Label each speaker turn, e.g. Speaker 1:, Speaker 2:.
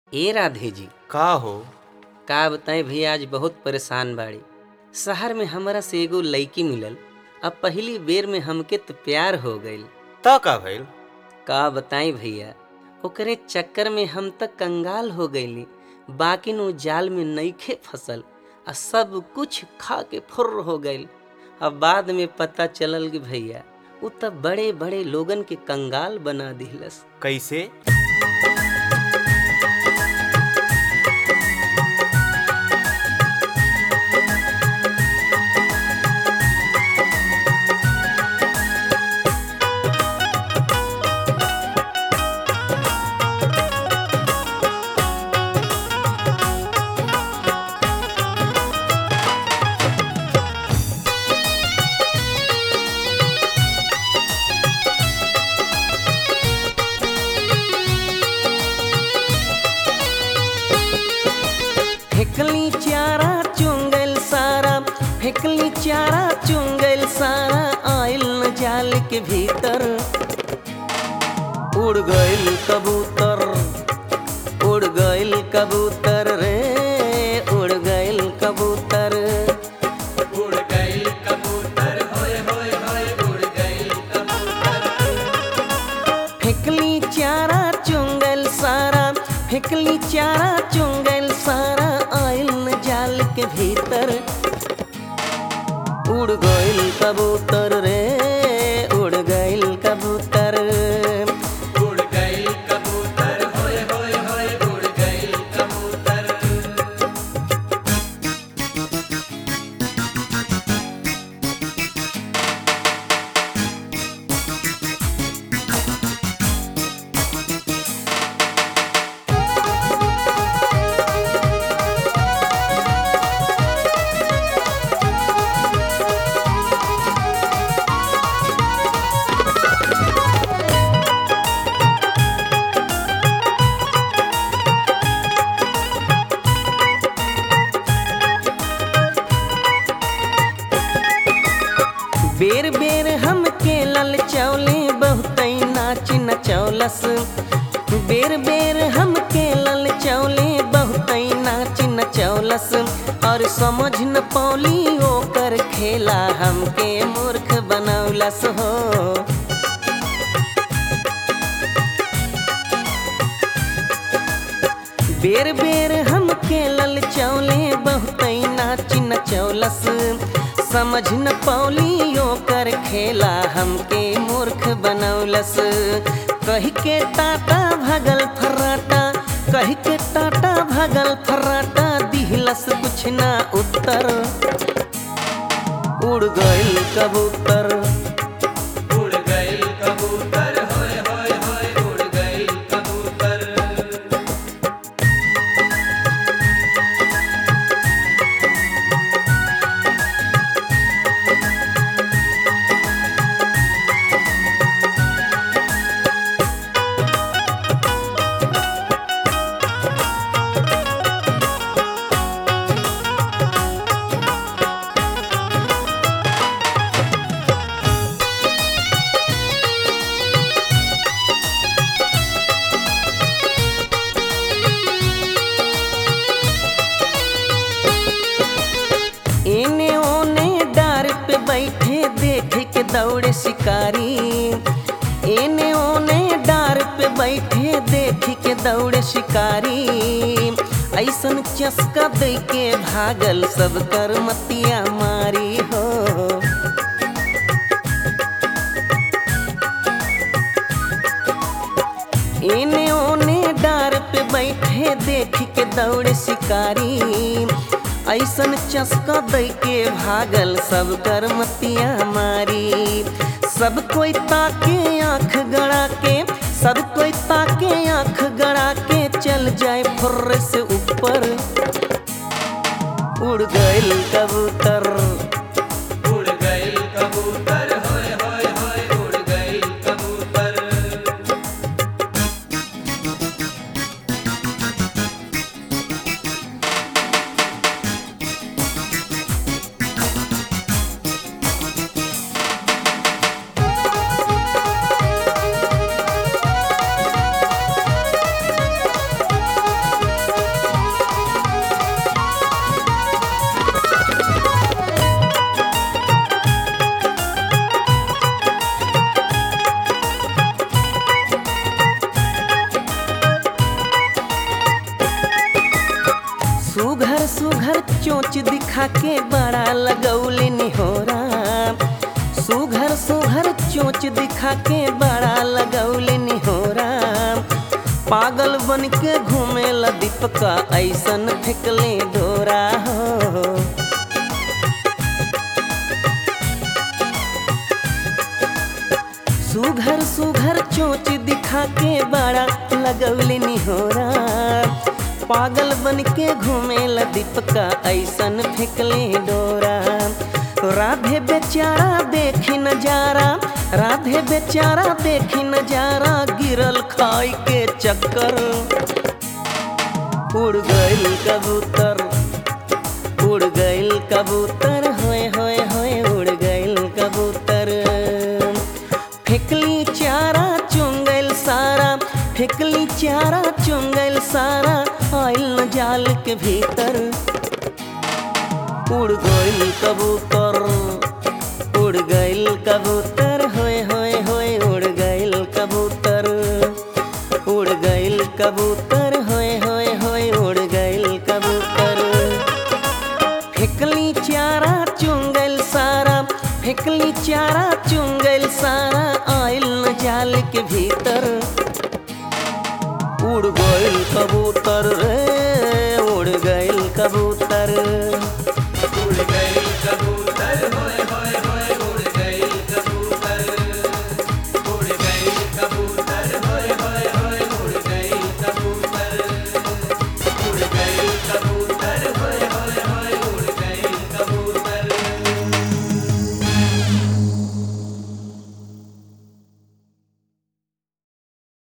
Speaker 1: ए राधे जी
Speaker 2: का हो
Speaker 1: का बताएं भैया आज बहुत परेशान बाड़ी शहर में हमरा से एगो लड़की मिलल अब पहली बेर में हमके तो प्यार हो गईल
Speaker 2: त का भइल
Speaker 1: का बताएं भैया ओकरे चक्कर में हम तक कंगाल हो गईली बाकी नु जाल में नईखे फसल आ सब कुछ खा के फुर्र हो गईल अब बाद में पता चलल कि भैया उ तब बड़े बड़े लोगन के कंगाल बना दिलस
Speaker 2: कैसे
Speaker 1: फेकली चारा चुंगल सारा फेकली चारा चुंगल सारा आयल न जाल के भीतर उड़ गइल कबूतर उड़ गइल कबूतर रे उड़ गइल कबूतर उड़ गइल कबूतर होय होय होय उड़ गइल फेकली चारा चुंगल सारा फेकली चारा चुंगल सारा आयल न जाल के भीतर उड़ गइल कबूतर रे उड़ गइल कबूतर उड़ गइल कबूतर होय होय होय उड़ गइल कबूतर बेर बेर हम के लल चौले बहुत नाच नचौलस बेर बेर हम के लल चौले बहुत नाच नचौलस और समझ न पौली ओकर खेला हमके मूर्ख बनौलस हो बेर बेर हम के लल चौले बहुत नाच नचौलस समझ न पौली ओकर खेला हमके मूर्ख बनौलस कह के टाटा भगल फर्राटा कह के टाटा भगल फर्राटा दिहलस कुछ ना उत्तर उड़ गइल कबूतर उड़ गइल कबूतर होय होय होय उड़ गइल कबूतर एने ओने डार पे बैठे देख के दौड़े शिकारी एने ओने डार पे बैठे देख के दौड़े शिकारी ऐसन चस्का दे के भागल सब कर मतिया मारी हो एने ओने डार पे बैठे देख के दौड़े शिकारी ऐसन चस्का दे के भागल सब कर मतिया मारी सब कोई ताके आंख गड़ा के सब कोई ताके आंख गड़ा के चल जाए फुर्र से ऊपर उड़ गइल कबूतर उड़ गइल कबूतर होय होय होय उड़ गइल कबूतर सुघर चोच दिखा के बड़ा लगौले निहोरा सुघर सुघर चोच दिखा के बड़ा लगौले निहोरा पागल बन के घूमे ला दीपका ऐसन फेंकले डोरा हो सुघर सुघर चोच दिखा के बड़ा लगौले निहोरा पागल बन के घूमे ला दीपका ऐसन फेंकले डोरा राधे बेचारा देखी नजारा राधे बेचारा देखी नजारा गिरल खाई के चक्कर उड़ गइल कबूतर उड़ गइल कबूतर होए होए होए उड़ गइल कबूतर फेंकली चारा चुंगल सारा फेंकली चारा चुंगल सारा आइल न जाल के भीतर उड़ गइल कबूतर उड़ गइल कबूतर होए होए होए उड़ गइल कबूतर उड़ गइल कबूतर होए होए होए उड़ गइल कबूतर फेंकली चारा चुंगल सारा फेंकली चारा चुंगल सारा आइल न जाल के भीतर उड़ गइल कबूतर रे